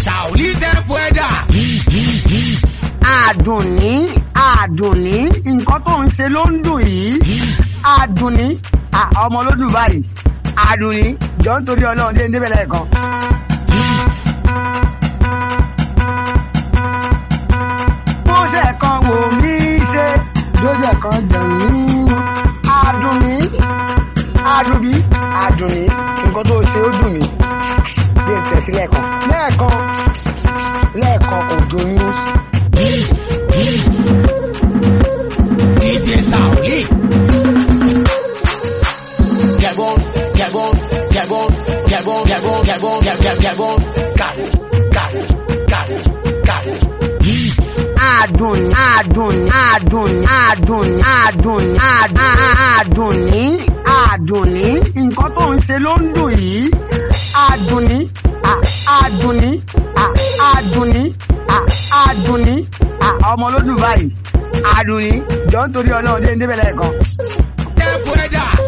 Sauli Tempueda. àdùnní àdùnní nǹkan tó ń ṣe ló ń dùn yìí àdùnní à, ọmọ ló dùn báyìí àdùnní jọ ń torí ọlọ́run dé ń débẹ̀ lẹ́ẹ̀kan. wọ́n ṣe kan wò mí ṣe lójú ẹ̀kan dàn mí àdùnní àdùnní àdùnní nǹkan tó ṣe ó dùn mí bí n tẹ̀sí lẹ́ẹ̀kan lẹ́ẹ̀kan lẹ́ẹ̀kan kò dùn mí. DJ Sauli. Gabon, Gabon, Gabon, Gabon, Gabon, Gabon, Gabon, Gabon. Cali, Cali, Cali, Cali. àdùnní àdùnní àdùnní àdùnní àdùnní àdùnní àdùnní nǹkan tó ń ṣe ló ń dùn yìí àdùnní à- àdùnní à- àdùnní à- àdùnní à- ọmọ ló dùn báyìí àdùnní jọ ń torí ọlọ́run dé ń débẹ̀ lẹ́ẹ̀kan. Tempueda.